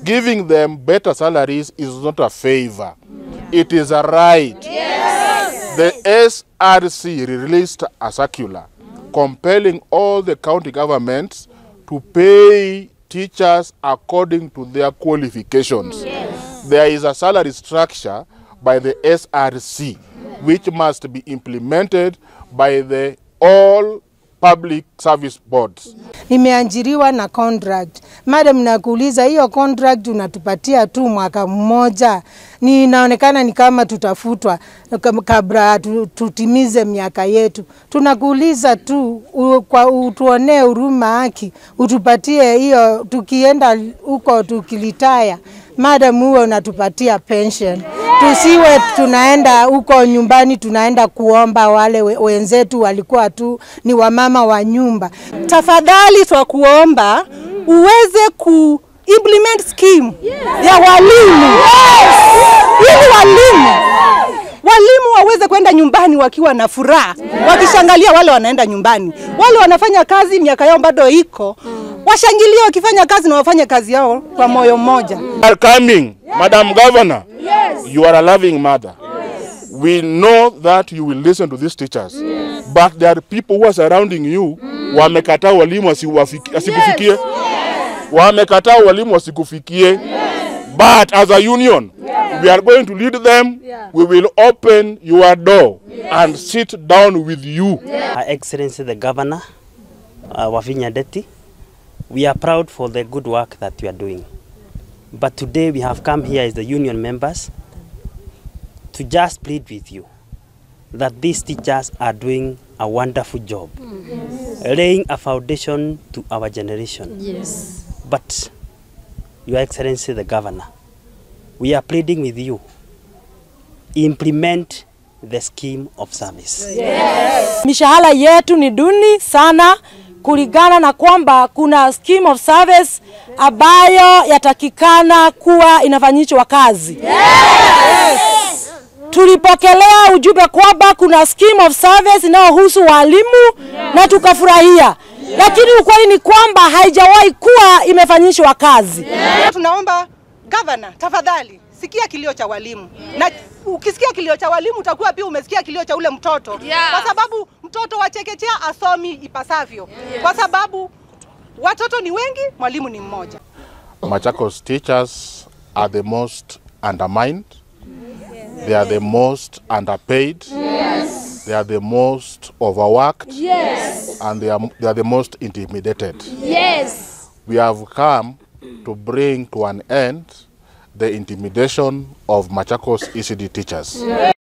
giving them better salaries is not a favor. It is a right. The SRC released a circular compelling all the county governments to pay teachers according to their qualifications. There is a salary structure by the SRC which must be implemented by the all public service boards. Nimeajiriwa na contract. Madam, nakuuliza hiyo contract unatupatia tu mwaka mmoja, ni inaonekana ni kama tutafutwa kam- kabla tu- tutimize miaka yetu. Tunakuuliza tu u, kwa utuonee huruma haki, utupatie hiyo, tukienda huko tukilitaya madam, huwe unatupatia pension, tusiwe tunaenda huko nyumbani tunaenda kuomba. Wale we- wenzetu walikuwa tu ni wamama wa nyumba. tafadhali twakuomba uweze ku implement scheme ya walimu ili walimu walimu waweze kwenda nyumbani wakiwa na furaha, wakishangalia wale wanaenda nyumbani. Wale wanafanya kazi, miaka yao bado iko, washangilie wakifanya kazi na wafanye kazi yao kwa moyo mmoja. are coming, Madam Governor. You are a loving mother. We know that you will listen to these teachers. But there are people who are surrounding you. Wamekataa walimu wasiwafiki- asikufikie. Wamekataa walimu wasikufikie. But as a union, we are going to lead them. We will open your door and sit down with you. Her Excellency the Governor, uh, Wavinya Deti, we are proud for the good work that you are doing. But today we have come here as the union members to just plead with you that these teachers are doing a wonderful job, laying a foundation to our generation. Yes. But, Your Excellency the Governor, we are pleading with you, implement the scheme of service. Mishahara yetu ni duni sana kulingana na kwamba kuna scheme of service ambayo yatakikana kuwa inafanyishwa kazi. Tulipokelea ujumbe kwamba kuna scheme of service inayohusu walimu na tukafurahia, lakini ukweli ni kwamba haijawahi kuwa imefanyishwa kazi. Tunaomba gavana, tafadhali sikia kilio cha walimu, na ukisikia kilio cha walimu utakuwa pia umesikia kilio cha ule mtoto Yeah. kwa sababu mtoto wa chekechea asomi ipasavyo kwa sababu watoto ni wengi, mwalimu ni mmoja. Machakos teachers are the most undermined. They are the most underpaid. They are the most overworked. Yes. And they are, they are the most intimidated. Yes. We have come to bring to an end the intimidation of Machakos ECD teachers.